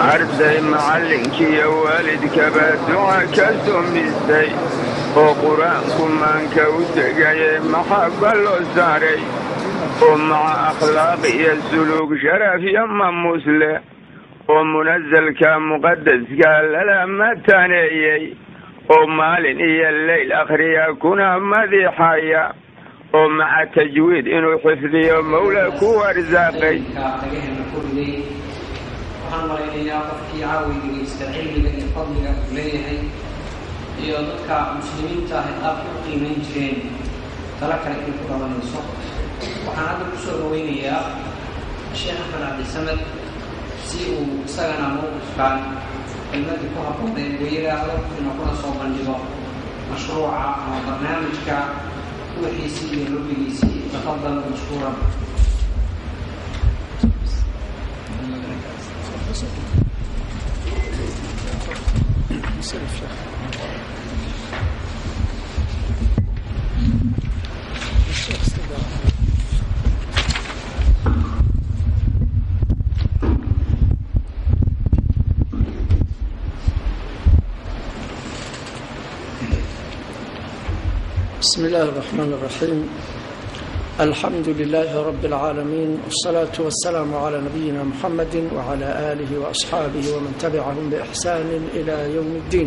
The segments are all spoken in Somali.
arday macallinkiiyo waalidkaba duca ka sumisay oo qur-aanku maanka u degaye maxaba loo saaray oo maca akhlaaq iyo suluug sharaf iyo mamuus leh oo munasalka muqadaska lala mataneeyey oo maalin iyo leyl akhriya kuna madiixaya oo maca tajwiid inuu xifdiyo mawla ku arsaaqay waxaan malaynayaa qofkii caawi dhegaysta cilmiga iyo fadliga uu leeyahay iyo dadka muslimiinta ahay qaabka u qiimayn jireen tala kale inay ku dhalanayso waxaan hadda kusoo dhaweynayaa sheekh axmed cabdisamed si uu isagana mowqifkan kelmadii ku habboonay weyadaada ina kuna soo bandhigo mashruuca ama barnaamijka ruuxiisii iyo lobbigiisii tafadal mashkuuran بسم الله الرحمن الرحيم الحمد لله رب العالمين والصلاة والسلام على نبينا محمد وعلى آله وأصحابه ومن تبعهم بإحسان إلى يوم الدين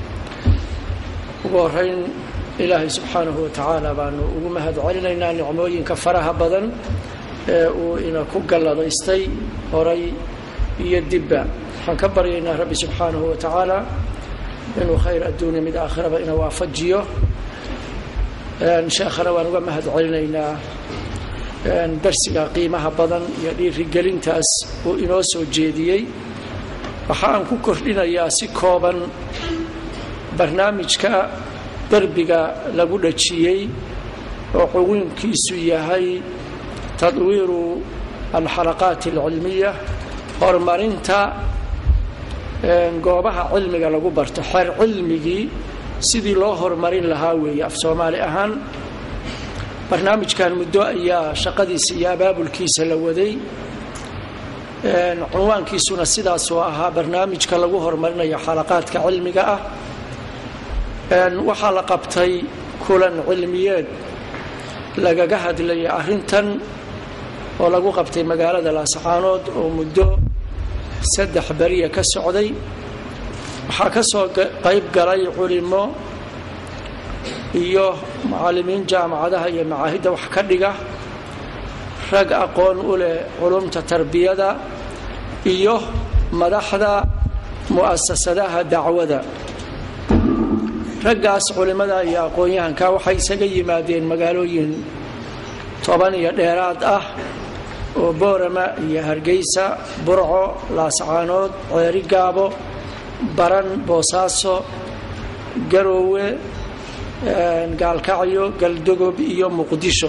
وهرين إلهي سبحانه وتعالى بأن أمهد علينا نعموين كفرها بدن وإن كقل ضيستي هري يدبا فنكبر إلينا ربي سبحانه وتعالى إنه خير الدنيا من آخرة إنه وافجيه sheekhana waan uga mahad celinaynaa darsiga qiimaha badan iyo dhiirigelintaas uu inoo soo jeediyey waxa aan ku kordhinayaa si kooban barnaamijka derbiga lagu dhajiyey oo cuwiinkiisu yahay tadwiiru alxalaqaat alcilmiya horumarinta goobaha cilmiga lagu barto xeer cilmigii sidii loo horumarin lahaa weeye af soomaali ahaan barnaamijkan muddo ayaa shaqadiisa iyo abaabulkiisa la waday cunwaankiisuna sidaasoo ahaa barnaamijka lagu horumarinayo xalaqaadka cilmiga ah waxaa la qabtay kulan cilmiyeed lagaga hadlayay arrintan oo lagu qabtay magaalada laascaanood oo muddo saddex beriya ka socday waxaa ka soo qayb galay culimo iyo mucallimiin jaamacadaha iyo macaahidda wax ka dhiga rag aqoon u leh culumta tarbiyada iyo madaxda mu'asasadaha dacwada raggaas culimmada iyo aqoon-yahanka waxay isaga yimaadeen magaalooyin toban iyo dheeraad ah oo boorama iyo hargeysa burco laascaanood ceeri gaabo baran boosaaso garoowe gaalkacyo galdogob iyo muqdisho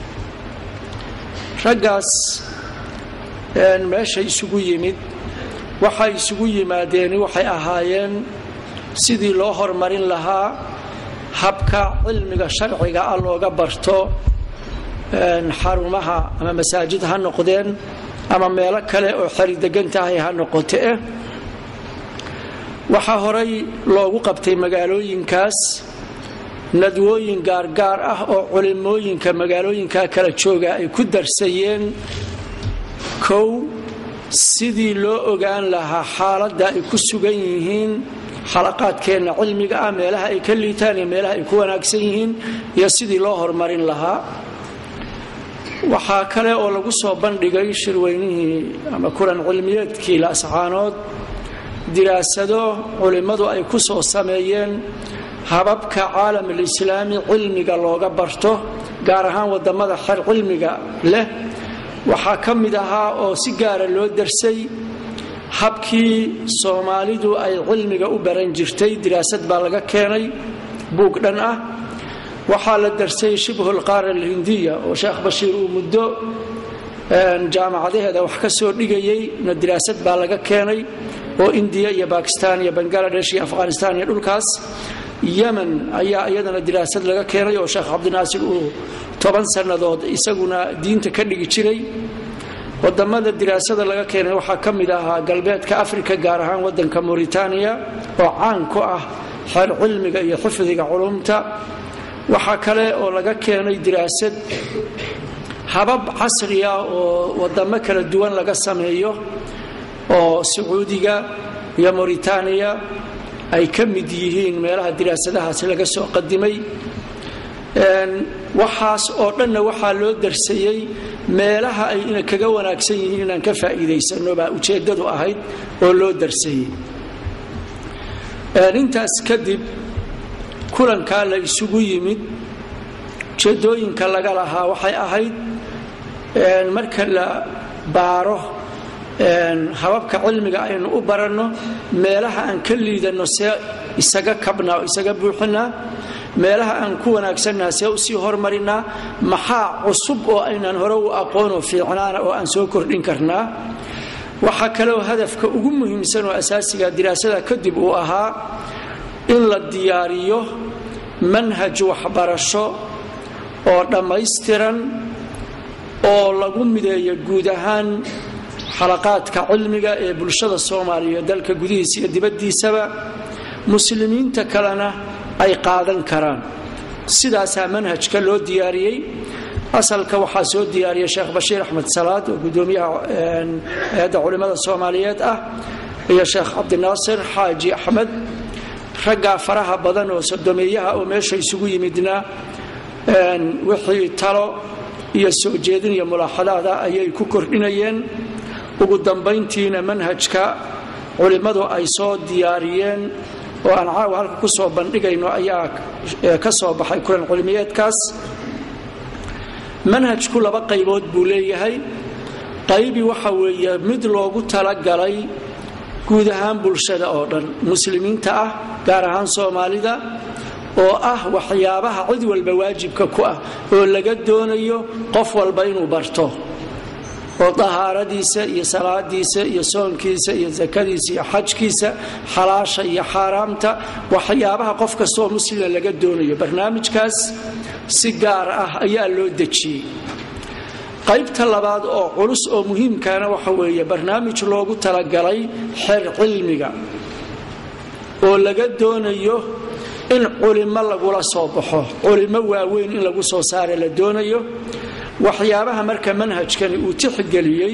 raggaas meesha isugu yimid waxay isugu yimaadeen waxay ahaayeen sidii loo horumarin lahaa habka cilmiga sharciga ah looga barto xarumaha ama masaajid ha noqdeen ama meelo kale oo xeri degan tahay ha noqote waxaa horay loogu qabtay magaalooyinkaas nadwooyin gaargaar ah oo culimooyinka magaalooyinka kala jooga ay ku darsayeen kow sidii loo ogaan lahaa xaaladda ay ku sugan yihiin xalaqaadkeenna cilmiga ah meelaha ay ka liitaan iyo meelaha ay ku wanaagsan yihiin iyo sidii loo horumarin lahaa waxaa kale oo lagu soo bandhigay shirweynihii ama kulan cilmiyeedkii laascaanood diraasado culimmadu ay ku soo sameeyeen hababka caalamalislaami cilmiga looga barto gaar ahaan wadamada xer cilmiga leh waxaa ka mid ahaa oo si gaara loo darsay habkii soomaalidu ay cilmiga u baran jirtay diraasad baa laga keenay buug dhan ah waxaa la darsay shibhu lqaara alhindiya oo sheekh bashiir uu muddo jaamacadaheeda wax ka soo dhigayey na diraasad baa laga keenay oo indiya iyo bakistan iyo bangaladesh iyo afghanistan iyo dhulkaas yemen ayaa iyadana diraasad laga keenay oo sheekh cabdinaasir uu toban sannadood isaguna diinta ka dhigi jiray wadamada diraasada laga keenay waxaa ka mid ahaa galbeedka africa gaar ahaan wadanka mauritaniya oo caan ku ah xeer cilmiga iyo xifdiga culumta waxaa kale oo laga keenay diraasad habab casri ah oo wadamo kala duwan laga sameeyo oo sacuudiga iyo mauritaniya ay ka mid yihiin meelaha diraasadahaasi laga soo qadimay waxaas oo dhanna waxaa loo darsayey meelaha ay ina kaga wanaagsan yihiin inaan ka faa'iidaysano baa ujeeddadu ahayd oo loo darsayey intaas kadib kulankaa la isugu yimid ujeedooyinka laga lahaa waxay ahayd marka la baaro hababka cilmiga aynu u baranno meelaha aan ka liidanno see isaga kabnaa oo isaga buuxinaa meelaha aan ku wanaagsannaha see usii hormarinaa maxaa cusub oo aynaan hore u aqoonoo fiicnaana oo aan soo kordhin karnaa waxaa kaleoo hadafka ugu muhiimsan oo asaasiga diraasada kadib uu ahaa in la diyaariyo manhaj waxbarasho oo dhammaystiran oo lagu mideeyo guud ahaan xalaqaadka cilmiga ee bulshada soomaaliya dalka gudihiisa iyo dibaddiisaba muslimiinta kalena ay qaadan karaan sidaasaa manhajka loo diyaariyey asalka waxaa soo diyaariyay sheekh bashiir axmed salaad oo gudoomiyaha hay-adda culimmada soomaaliyeed ah iyo sheekh cabdinaasir xaaji axmed raggaa faraha badan oo sodomeeyaha oo meesha isugu yimidna wixii talo iyo soo jeedin iyo mulaaxadaada ayay ku kordhinayeen ugu dambayntiina manhajka culimmadu ay soo diyaariyeen oo aan caawa halka ku soo bandhigayno ayaa ka soo baxay kulan culimiyeedkaas manhajku laba qaybood buu leeyahay qaybi waxa weeye mid loogu talagalay guud ahaan bulshada oo dhan muslimiinta ah gaar ahaan soomaalida oo ah waxyaabaha cid walba waajibka ku ah oo laga doonayo qof walba inuu barto oo dahaaradiisa iyo salaadiisa iyo soonkiisa iyo sakadiisa iyo xajkiisa xalaasha iyo xaaraamta waxyaabaha qof kastaoo muslima laga doonayo barnaamijkaas si gaar ah ayaa loo dejiyey qaybta labaad oo culus oo muhiimkaana waxa weeye barnaamij loogu talagalay xer cilmiga oo laga doonayo in culimo lagula soo baxo culimo waaweyn in lagu soo saara la doonayo waxyaabaha marka manhajkani uu tixgeliyey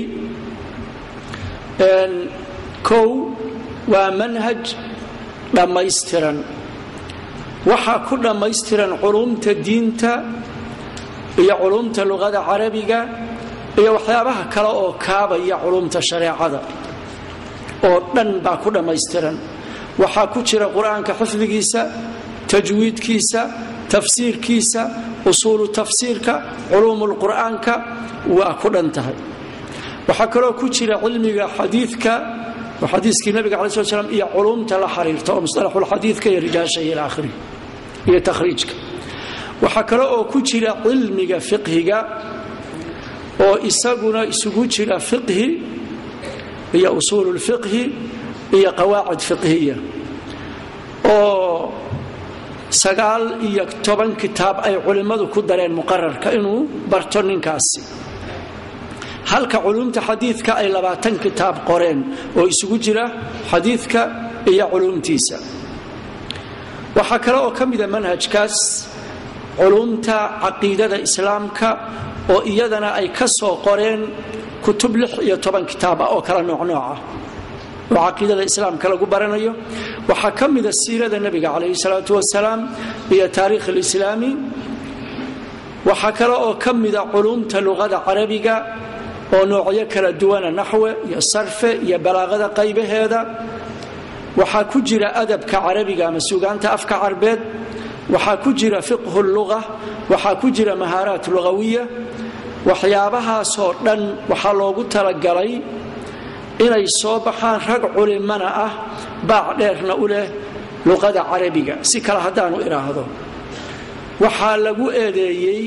kow waa manhaj dhammaystiran waxaa ku dhammaystiran culumta diinta iyo culumta luqada carabiga iyo waxyaabaha kale oo kaabaya culumta shareecada oo dhan baa ku dhammaystiran waxaa ku jira qur-aanka xifdigiisa tajwiidkiisa tafsiirkiisa usuulu tafsiirka culuumulqur'aanka waa ku dhan tahay waxaa kaloo ku jira cilmiga xadiidka xadiiskii nabiga cala sl slam iyo culumta la xiriirta oo musalaxulxadiidka iyo rijaasha iyo ilaakhiri iyo takhriijka waxaa kale oo ku jira cilmiga fiqhiga oo isaguna isugu jira fiqhi iyo usuululfiqhi iyo qawaacid fiqhiya oo sagaal iyo toban kitaab ay culimmadu ku dareen muqararka inuu barto ninkaasi halka culumta xadiidka ay labaatan kitaab qoreen oo isugu jira xadiidka iyo culumtiisa waxaa kale oo ka mida manhajkaas culumta caqiidada islaamka oo iyadana ay ka soo qoreen kutub lix iyo toban kitaab ah oo kala noocnooca oo caqiidada islaamka lagu baranayo waxaa ka mida siirada nebiga calayhi salaatu wasalaam iyo taariikh alislaami waxaa kale oo ka mida culumta luqada carabiga oo noocyo kala duwana naxwe iyo sarfe iyo balaaqada qaybaheeda waxaa ku jira adabka carabiga ama sugaanta afka carbeed waxaa ku jira fiqhu luga waxaa ku jira mahaaraat lugawiya waxyaabahaasoo dhan waxaa loogu talagalay inay soo baxaan rag culimana ah baac dheerna u leh luqada carabiga si kale haddaanu idhaahdo waxaa lagu eedeeyey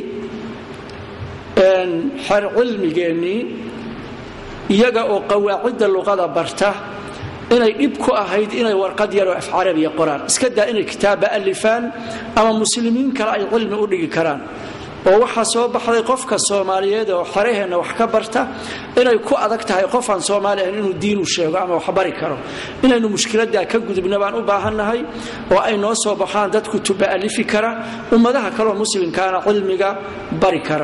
xer cilmigeennii iyaga oo qawaacidda luqada barta inay dhib ku ahayd inay warqad yaroo af carabiya qoraan iska daa inay kitaabba alifaan ama muslimiin kale ay cilmi u dhigi karaan oo waxaa soo baxday qofka soomaaliyeed oo xeraheenna wax ka barta inay ku adag tahay qofaan soomaali ahayn inuu diinu sheego ama wax bari karo inaynu mushkiladaa ka gudubna baan u baahannahay oo ay noo soo baxaan dad kutuba alifi kara ummadaha kaleoo muslimkaana cilmiga bari kara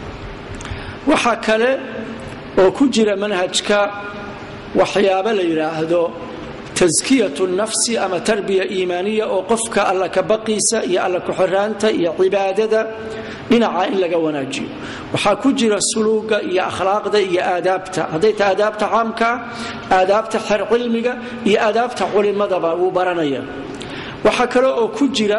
waxaa kale oo ku jira manhajka waxyaabo la yidhaahdo taskiyatu nafsi ama tarbiya iimaaniya oo qofka alla kabaqiisa iyo alla ku-xiraanta iyo cibaadada dhinaca in laga wanaajiyo waxaa ku jira suluuga iyo akhlaaqda iyo aadaabta hadday tahay aadaabta caamkaa aadaabta xer cilmiga iyo aadaabta culimadaba wuu baranaya waxaa kale oo ku jira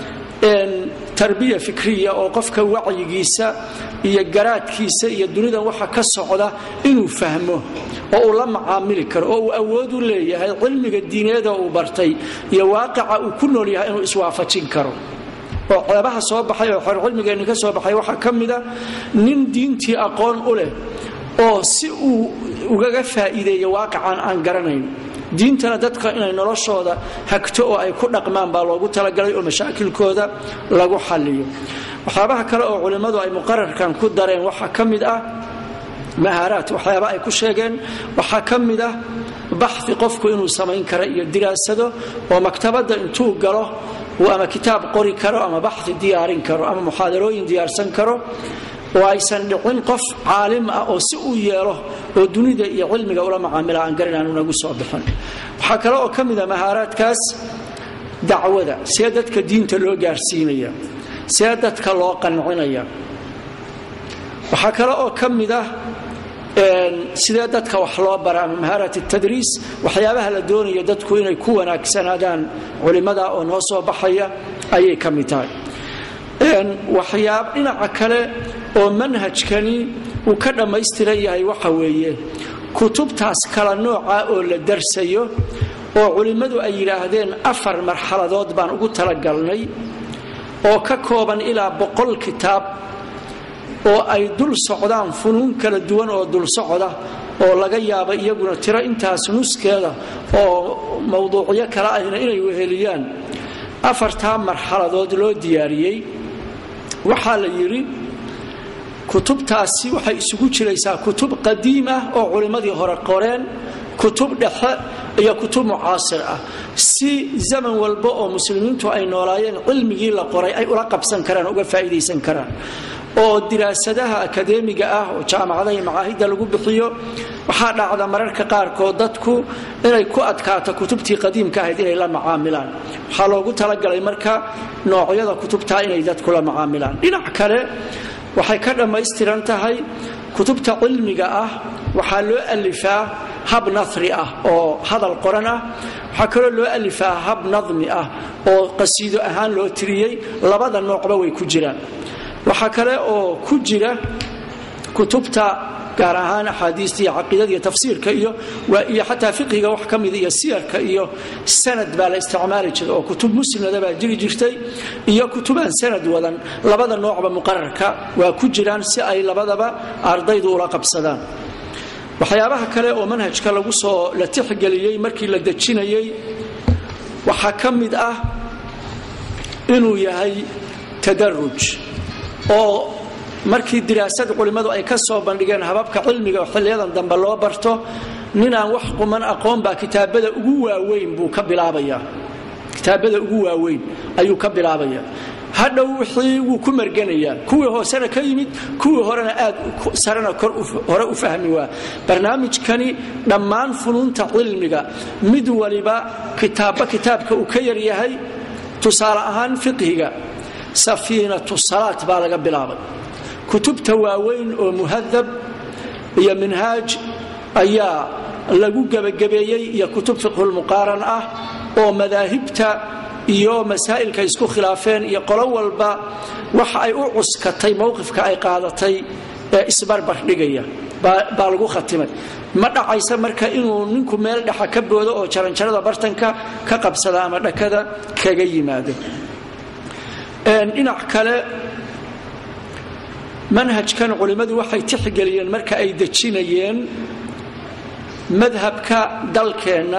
tarbiya fikriya oo qofka wacyigiisa iyo garaadkiisa iyo dunidan waxa ka socda inuu fahmo oo uu la macaamili karo oo uu awood u leeyahay cilmiga diineeda uu bartay iyo waaqica uu ku nool yahay inuu iswaafajin karo oo ceebaha soo baxay oo xor cilmigeenni ka soo baxay waxaa ka mida nin diintii aqoon u leh oo si uu ugaga faa'iideeyo waaqican aan garanayn diintana dadka inay noloshooda hagto oo ay ku dhaqmaan baa loogu talagalay oo mashaakilkooda lagu xalliyo waxyaabaha kale oo culimmadu ay muqararkan ku dareen waxaa ka mid ah mahaaraat waxyaaba ay ku sheegeen waxaa ka mid ah baxi qofku inuu samayn karo iyo diraasado oo maktabadda intuu galo uu ama kitaab qori karo ama baxi diyaarin karo ama muxaadarooyin diyaarsan karo oo aysan dhicin qof caalim ah oo si uu yeelo oo dunida iyo cilmiga ula macaamila aan garan aanu nagu soo bixin waxaa kale oo ka mid a mahaaraadkaas dacwada see dadka diinta loo gaarsiinaya see dadka loo qancinaya waxaa kale oo ka mid ah sidee dadka wax loo bara ama mahaarat tadriis waxyaabaha la doonaya dadku inay ku wanaagsanaadaan culimada oo noo soo baxaya ayay ka mid tahay waxyaab dhinaca kale oo manhajkani uu ka dhammaystiran yahay waxa weeye kutubtaas kala nooca oo la darsayo oo culimmadu ay yidhaahdeen afar marxaladood baan ugu talagalnay oo ka kooban ilaa boqol kitaab oo ay dul socdaan funuun kala duwan oo dul socda oo laga yaaba iyaguna tiro intaas nuskeeda oo mawduucyo kale ahna inay weheliyaan afartaa marxaladood loo diyaariyey waxaa la yidhi kutubtaasi waxay isugu jiraysaa kutub qadiim ah oo culimmadii hore qoreen kutub dhexe iyo kutub mucaasir ah si zaman walba oo muslimiintu ay noolaayeen cilmigii la qoray ay ula qabsan karaan uga faa'iidaysan karaan oo diraasadaha akadeemiga ah oo jaamacadaha iyo macaahidda lagu bixiyo waxaa dhacda mararka qaarkood dadku inay ku adkaato kutubtii qadiimka ahayd inay la macaamilaan waxaa loogu talagalay marka noocyada kutubtaa inay dadku la macaamilaan dhinac kale waxay ka dhammaystiran tahay kutubta cilmiga ah waxaa loo alifaa hab nahri ah oo hadal qoran ah waxaa kaloo loo alifaa hab nadmi ah oo qasiido ahaan loo tiriyey labada noocba way ku jiraan waxaa kale oo ku jira kutubta gaar ahaan axaadiista iyo caqiidada iyo tafsiirka iyo iyo xataa fiqiga wax ka mida iyo siyarka iyo sanad baa la isticmaali jiray oo kutub muslimnada baa jiri jirtay iyo kutubaan sanad wadan labada noocba muqararka waa ku jiraan si ay labadaba ardaydu ula qabsadaan waxyaabaha kale oo manhajka lagu soo la tixgeliyey markii la dejinayey waxaa ka mid ah inuu yahay tadaruj oo markii diraasad culimmadu ay ka soo bandhigeen hababka cilmiga oo xiliyadan dambe loo barto ninaan wax quman aqoon baa kitaabada ugu waaweyn buu ka bilaabaya kitaabada ugu waaweyn ayuu ka bilaabaya hadhow wixii wuu ku marganayaa kuwii hoosena ka yimid kuwii horena aad sarena hore u fahmi waa barnaamijkani dhammaan funuunta cilmiga mid waliba kitaabba kitaabka uu ka yaryahay tusaale ahaan fiqhiga safiinatu salaat baa laga bilaabay kutubta waaweyn oo muhadab iyo minhaaj ayaa lagu gebagabeeyey iyo kutub fiqhulmuqaaran ah oo madaahibta iyo masaa'ilka isku khilaafeen iyo qolo walba waxa ay u cuskatay mowqifka ay qaadatay ee isbarbardhigaya baa lagu khatimay ma dhacaysa marka inuu ninku meel dhexa ka boodo oo jaranjarada bartanka ka qabsada ama dhakada kaga yimaado dhinac kale manhajkan culimmadu waxay tixgeliyeen marka ay dejinayeen madhabka dalkeenna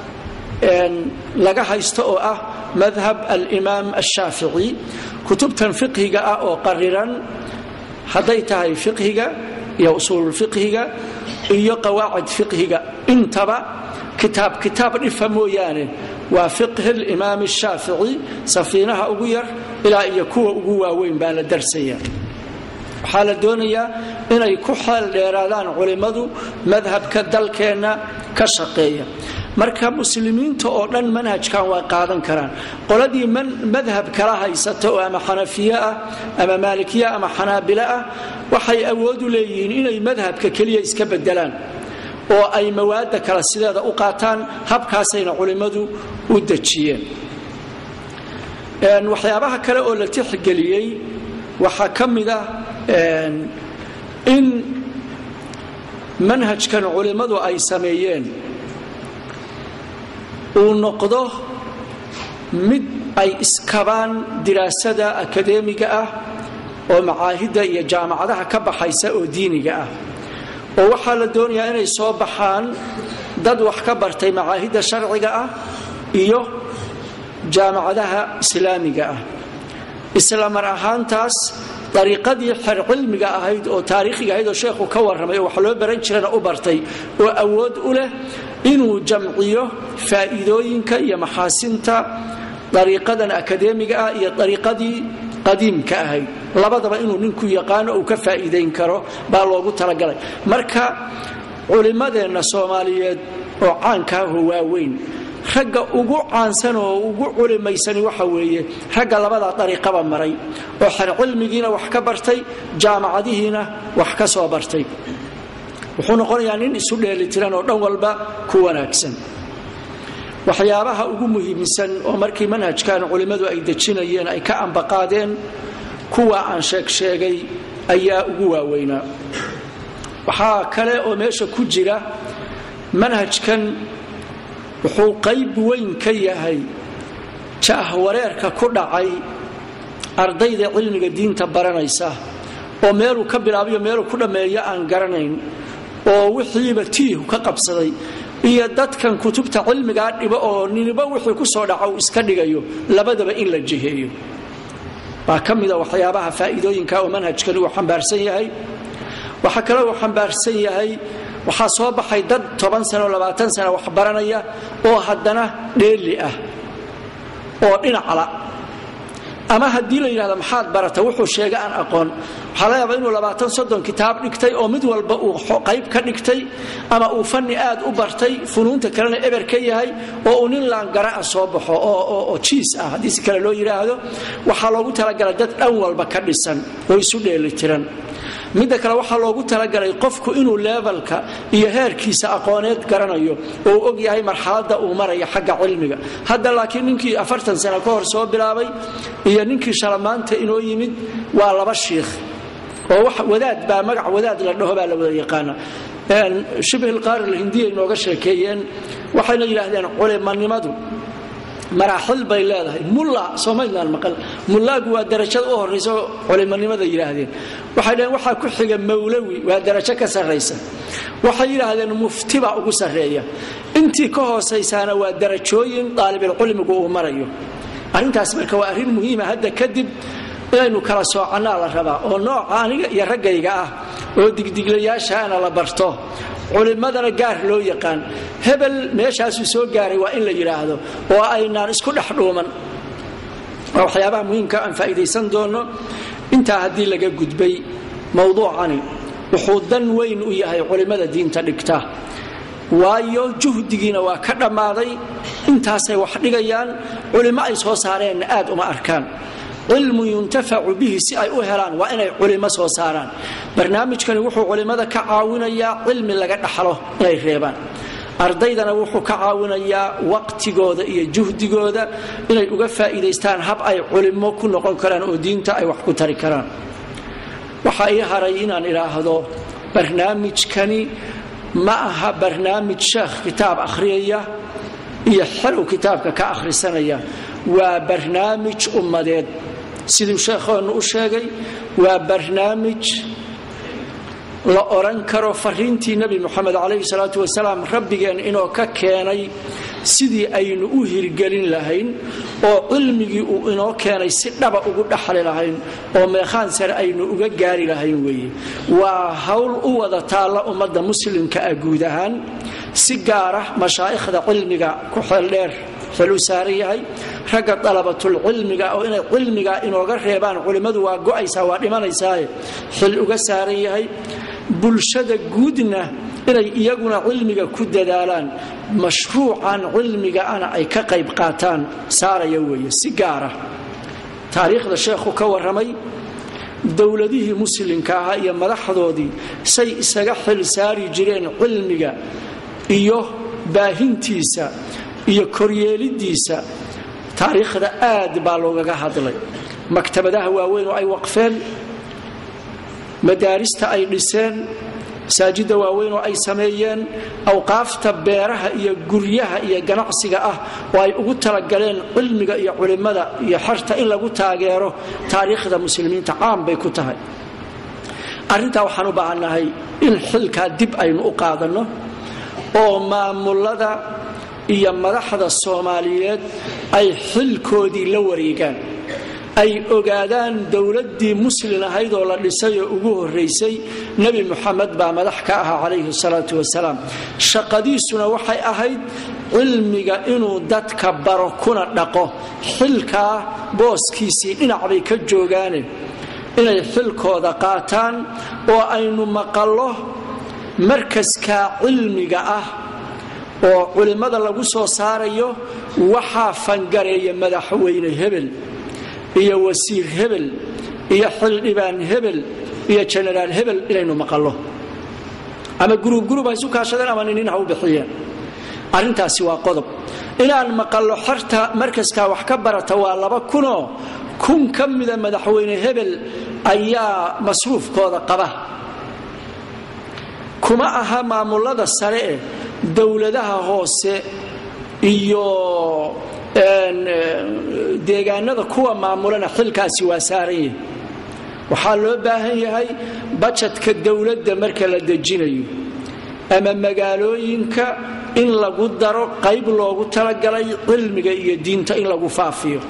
laga haysto oo ah madhab alimaam ashaafici kutubtan fiqhiga ah oo qariran hadday tahay fiqhiga iyo usuululfiqhiga iyo qawaacid fiqhiga intaba kitaab kitaab dhifa mooyaane waa fiqhi limaam shaafici safiinaha ugu yar ilaa iyo kuwa ugu waaweyn baa la darsaya waxaa la doonayaa inay ku xeel dheeraadaan culimmadu madhabka dalkeenna ka shaqeeya marka muslimiinta oo dhan manhajkan waa qaadan karaan qoladii madhab kala haysata oo ama xanafiye ah ama maalikiye ama xanaabile ah waxay awoodu leeyihiin inay madhabka keliya iska bedelaan oo ay mawaada kale sideeda u qaataan habkaasayna culimmadu u dejiyeen waxyaabaha kale oo la tixgeliyey waxaa ka mid ah in manhajkan culimmadu ay sameeyeen uu noqdo mid ay iskabaan diraasada akadeemiga ah oo macaahidda iyo jaamacadaha ka baxaysa oo diiniga ah oo waxaa la doonayaa inay soo baxaan dad wax ka bartay macaahidda sharciga ah iyo jaamacadaha islaamiga ah isla mar ahaantaas dariiqadii xer cilmiga ahayd oo taariikhiga ahayd oo sheekhu ka warramay oo wax loo baran jirana u bartay oo awood u leh inuu jamciyo faa'iidooyinka iyo maxaasinta dariiqadan akadeemiga ah iyo dariiqadii qadiimka ahayd labadaba inuu ninku yaqaano uu ka faa'iidayn karo baa loogu talagalay marka culimmadeenna soomaaliyeed oo caankaaho waaweyn ragga ugu caansan oo ugu culimaysani waxa weeye ragga labadaa dariiqaba maray oo xer cilmigiina wax ka bartay jaamacadihiina wax ka soo bartay wuxuu noqonayaa nin isu dheelitiran oo dhan walba ku wanaagsan waxyaabaha ugu muhiimsan oo markii manhajkan culimmadu ay dejinayeen ay ka ambaqaadeen kuwa aan sheegsheegay ayaa ugu waaweynaa waxaa kale oo meesha ku jira manhajkan wuxuu qayb weyn ka yahay jaahwareerka ku dhacay ardayda cilmiga diinta baranaysa oo meeluu ka bilaabayo meeluu ku dhammeeyo aan garanayn oo wixiiba tiihu ka qabsaday iyo dadkan kutubta cilmigaa dhibo oo niniba wixii ku soo dhaca uu iska dhigayo labadaba in la jiheeyo baa ka mida waxyaabaha faa'iidooyinka oo manhajkani uu xambaarsan yahay waxaa kale uu xambaarsan yahay waxaa soo baxay dad toban sano labaatan sano wax baranaya oo haddana dheeli ah oo dhinacla ama haddii la yidhahdo maxaad barata wuxuu sheega aan aqoon waxaa laga yaabaa inuu labaatan soddon kitaab dhigtay oo mid walba uu qayb ka dhigtay ama uu fanni aad u bartay funuunta kalena eber ka yahay oo uu nin laangara'a soo baxo oo jiis ah haddii si kale loo yidhaahdo waxaa loogu talagalay dad dhan walba ka dhisan oo isu dheelitiran midda kale waxaa loogu talagalay qofku inuu leebalka iyo heerkiisa aqooneed garanayo oo uu og yahay marxaladda uu maraya xagga cilmiga hadda laakiin ninkii afartan sano ka hor soo bilaabay iyo ninkii shalamaanta inoo yimid waa laba shiikh oo wadaad baa magac wadaad la dhaho baa la wada yaqaana shibhilqaari alhindiya inooga sheekeeyeen waxayna yidhaahdeen culimanimadu maraaxil bay leedahay mulla soomaydnaan maqal mullaagu waa darajada u horraysa culimanimada yidhaahdeen waxay dhaheen waxaa ku xiga mawlawi waa darajo ka sarraysa waxay yidhaahdeen mufti baa ugu sarreeya intii ka hoosaysaana waa darajooyin daalibilcilmigu uu marayo arrintaas marka waa arrin muhiima hadda kadib inaynu kala soocannaa la rabaa oo nooca aniga iyo raggayga ah oo digdiglayaashaana la barto culimmadana gaar loo yaqaan hebel meeshaasuu soo gaaray waa in la yidhaahdo oo aynaan isku dhex dhuuman waa waxyaabaha muhiimka aan faa'iidaysan doonno intaa haddii laga gudbay mowduucani wuxuu dan weyn u yahay culimmada diinta dhigta waayo juhdigiina waa ka dhammaaday intaasay wax dhigayaan culimmo ay soo saareenna aad uma arkaan cilmu yuntafacu bihi si ay u helaan waa inay culimo soo saaraan barnaamijkani wuxuu culimmada ka caawinayaa cilmi laga dhaxlo inay reebaan ardaydana wuxuu ka caawinayaa waqtigooda iyo juhdigooda inay uga faa'iidaystaan hab ay culimo ku noqon karaan oo diinta ay wax ku tari karaan waxaa ii haray inaan idhaahdo barnaamijkani ma aha barnaamij sheekh kitaab akhriyaya iyo xelow kitaabka ka akhrisanaya waa barnaamij ummadeed siduu sheekhoonu u sheegay waa barnaamij la odhan karo fariintii nebi moxamed calayhi salaatu wasalaam rabbigeen inoo ka keenay sidii aynu u hirgelin lahayn oo cilmigii uu inoo keenay si dhaba ugu dhaxli lahayn oo meekhaan sare aynu uga gaari lahayn weeye waa hawl u wada taalla ummadda muslimka ah guud ahaan si gaara mashaa'ikhda cilmiga ku xeeldheer xil u saaran yahay ragga dalabatulcilmiga oo inay cilmiga inooga reebaan culimmadu waa go'aysaa waa dhimanaysaaye xil uga saaran yahay bulshada guudna inay iyaguna cilmiga ku dadaalaan mashruucan cilmiga ana ay ka qayb qaataan saaraya weeye si gaara taariikhda sheekhu ka warramay dowladihii muslimka ahaa iyo madaxdoodii say isaga xil saari jireen cilmiga iyo baahintiisa iyo koryeelidiisa taariikhda aad baa loogaga hadlay maktabadaha waaweyn oo ay waqfeen madaarista ay dhiseen masaajidda waaweyn oo ay sameeyeen awqaafta beeraha iyo guryaha iyo ganacsiga ah oo ay ugu talagaleen cilmiga iyo culimmada iyo xerta in lagu taageero taariikhda muslimiinta caan bay ku tahay arrintaa waxaan u baahannahay in xilkaa dib aynu u qaadanno oo maamulada iyo madaxda soomaaliyeed ay xilkoodii la wareegaan ay ogaadaan dowladdii muslin ahayd oo la dhisay oo ugu horraysay nebi muxamed baa madax ka ahaa calayhi salaatu wasalaam shaqadiisuna waxay ahayd cilmiga inuu dadka baro kuna dhaqo xilkaa booskiisii dhinac bay ka joogaane inay xilkooda qaataan oo aynu maqallo markaskaa cilmiga ah oo culimmada lagu soo saarayo waxaa fangareeya madaxweyne hebel iyo wasiir hebel iyo xildhibaan hebel iyo jenaraal hebel inaynu maqallo ama gurubgurub ha isu kaashadeen ama ninin ha u bixiyeen arrintaasi waa qodob inaan maqallo xerta markaskaa wax ka barata waa laba kunoo kun ka mida madaxweyne hebel ayaa masruufkooda qaba kuma aha maamulada sare eh dowladaha hoose iyo deegaanada kuwa maamulana xilkaasi waa saaran yahay waxaa loo baahan yahay bajadka dowladda marka la dejinayo ama magaalooyinka in lagu daro qayb loogu talagalay cilmiga iyo diinta in lagu faafiyo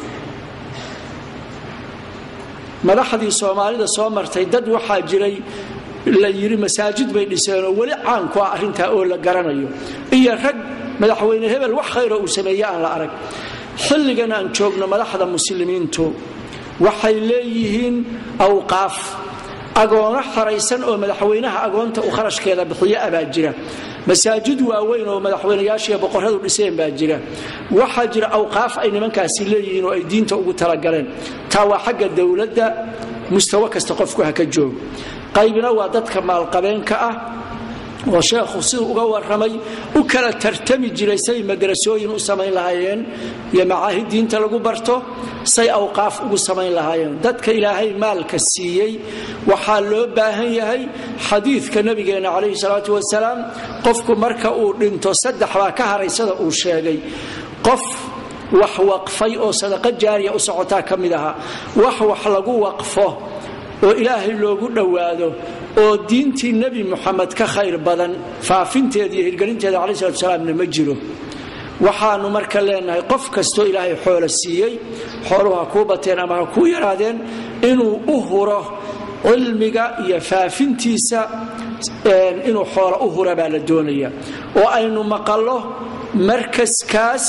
madaxdii soomaalida soo martay dad waxaa jiray la yidhi masaajid bay dhiseenoo weli caanku ah arrintaa oo la garanayo iyo rag madaxweyne hebel wax khayra uu sameeye aan la arag xilligan aan joogno madaxda muslimiintu waxay leeyihiin awqaaf agoono xaraysan oo madaxweynaha agoonta uu kharashkeeda bixiyo abaa jira masaajid waaweyn oo madaxweynayaashiiyo boqorradu dhiseen baa jira waxaa jira awqaaf ay nimankaasi leeyihiin oo ay diinta ugu talagaleen taa waa xagga dowladda mustawo kasta qofku ha ka joogo qaybina waa dadka maalqabeenka ah oo sheekhu siduu uga warramay u kala tartami jiray say madrasooyin u samayn lahaayeen iyo macaahid diinta lagu barto say awqaaf ugu samayn lahaayeen dadka ilaahay maalka siiyey waxaa loo baahan yahay xadiidka nabigeenna calayhi salaatu wasalaam qofku marka uu dhinto saddex baa ka haray sida uu sheegay qof wax waqfay oo sadaqa jaariya u socotaa ka mid ahaa wax wax lagu waqfo oo ilaahay loogu dhowaado oo diintii nebi muxamed ka khayr badan faafinteeda iyo hirgelinteeda calayi salatu salaamna ma jiro waxaanu marka leenahay qof kastoo ilaahay xoolo siiyey xooluhu ha kuu bateen ama ha kuu yaraadeen inuu u huro cilmiga iyo faafintiisa inuu xoolo u hura baa la doonaya oo aynu maqallo markaskaas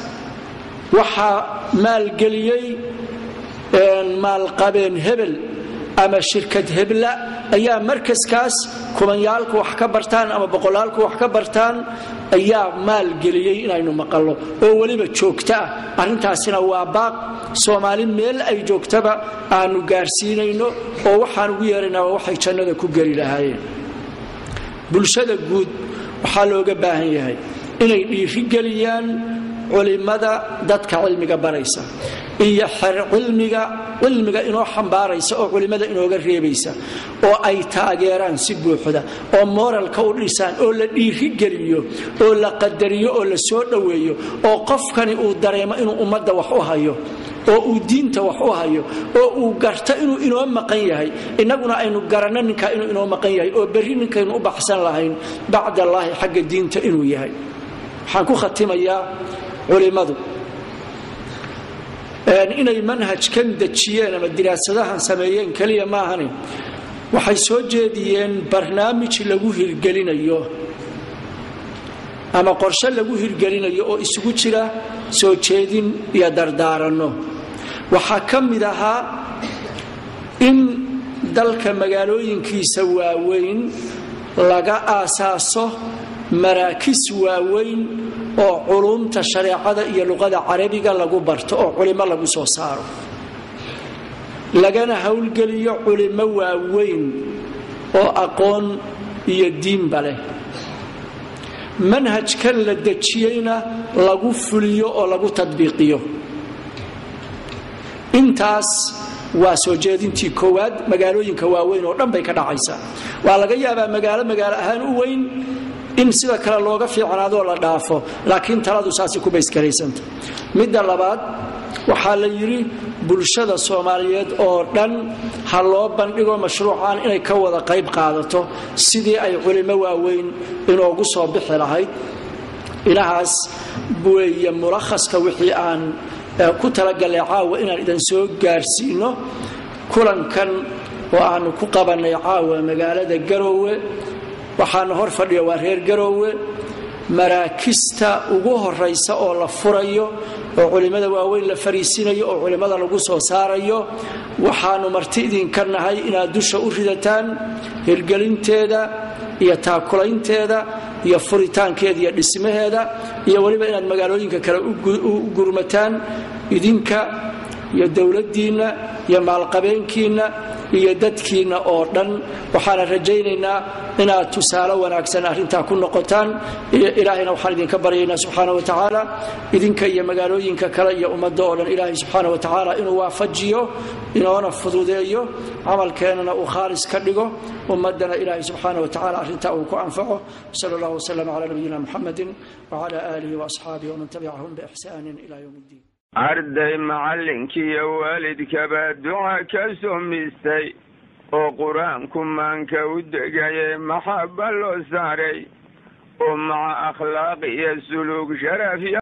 waxaa maalgeliyey maalqabeen hebel ama shirkad hebla ayaa markaskaas kumanyaalku wax ka bartaan ama boqolaalku wax ka bartaan ayaa maalgeliyey inaynu maqallo oo weliba joogta ah arrintaasina waa baaq soomaali meel ay joogtaba aanu gaarsiinayno oo waxaan ugu yeeraynaa waa waxay jannada ku geli lahaayeen bulshada guud waxaa looga baahan yahay inay dhiirigeliyaan culimada dadka cilmiga baraysa iyo xer cilmiga cilmiga inoo xambaaraysa oo culimmada inooga reebaysa oo ay taageeraan si buuxda oo mooralka u dhisaan oo la dhiirigeliyo oo la qadariyo oo la soo dhoweeyo oo qofkani uu dareemo inuu ummadda wax u hayo oo uu diinta wax u hayo oo uu garto inuu inoo maqan yahay innaguna aynu garanno ninkaa inuu inoo maqan yahay oo berri ninkaynu u baxsan lahayn bacdallaahi xagga diinta inuu yahay waxaan ku khatimayaa culimmadu inay manhajkan dejiyeen ama diraasadahan sameeyeen keliya maahani waxay soo jeediyeen barnaamij lagu hirgelinayo ama qorshe lagu hirgelinayo oo isugu jira soo jeedin iyo dardaaranno waxaa ka mid ahaa in dalka magaalooyinkiisa waaweyn laga aasaaso maraakis waaweyn oo culumta shareecada iyo luqada carabiga lagu barto oo culimo lagu soo saaro lagana howlgeliyo culimo waaweyn oo aqoon iyo diinba leh manhajkan la dejiyeyna lagu fuliyo oo lagu tadbiiqiyo intaas waa soo jeedintii koowaad magaalooyinka waaweyn oo dhan bay ka dhacaysaa waa laga yaabaa magaalo magaalo ahaan u weyn in sida kale looga fiicnaadoo la dhaafo laakiin taladu saasay ku baysgaraysanta midda labaad waxaa la yidhi bulshada soomaaliyeed oo dhan ha loo bandhigo mashruucan inay ka wada qayb qaadato sidii ay culimo waaweyn inoogu soo bixi lahayd inahaas weeye mulakhaska wixii aan ku talagalnay caawa inaan idan soo gaarsiino kulankan oo aanu ku qabannay caawa magaalada garoowe waxaana hor fadhiya waa reer garoowe maraakista ugu horaysa oo la furayo oo culimmada waaweyn la fariisinayo oo culimmada lagu soo saarayo waxaanu marti idinka nahay inaad dusha u ridataan hirgelinteeda iyo taakulaynteeda iyo furitaankeeda iyo dhismaheeda iyo weliba inaad magaalooyinka kale u gurmataan idinka iyo dowladdiinna iyo maalqabeenkiinna iyo dadkiinna oo dhan waxaana rajaynaynaa inaad tusaale wanaagsan arrintaa ku noqotaan ilaahayna waxaan idinka baryaynaa subxaana wa tacaala idinka iyo magaalooyinka kale iyo ummadda oo dhan ilaahay subxaana wa tacaala inuu waafajiyo inoona fududeeyo camalkeennana uu khaalis ka dhigo ummaddana ilaahay subxaana wa tacala arrintaa uu ku anfaco sala allahu wasalam calaa nabiyina muxamedin wacala aalihi waasxaabihi waman tabicahum biixsaanin ila yowm iddiin arday macallinkiiyo waalidkaba duca ka sumistay oo qur-aanku maanka u degaye maxaba loo saaray oo maca akhlaaq iyo suluug sharaf